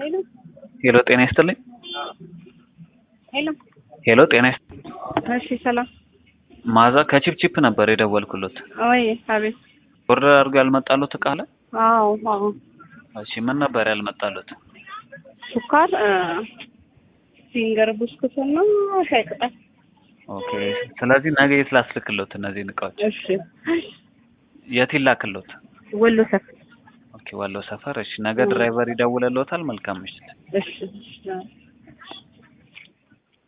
ሄሎ ሄሎ ጤና ይስጥልኝ። ሄሎ ሄሎ ጤና ይስጥ እሺ ሰላም ማዛ ከቺፕቺፕ ነበር የደወልኩሎት። ወይ አቤት ኦርደር አድርገው ያልመጣሉት እቃ አለ? አዎ አዎ እሺ ምን ነበር ያልመጣሉት? ሱካር ፊንገር ብስኩት እና ሻይ ቅጠል ኦኬ ስለዚህ ነገ የት ላስልክሎት እነዚህን እቃዎች? እሺ የት ይላክሎት? ወሎ ሰፈር ኦኬ ዋለው ሰፈር። እሺ ነገ ድራይቨር ይደውልልዎታል። መልካም ምሽት። እሺ እሺ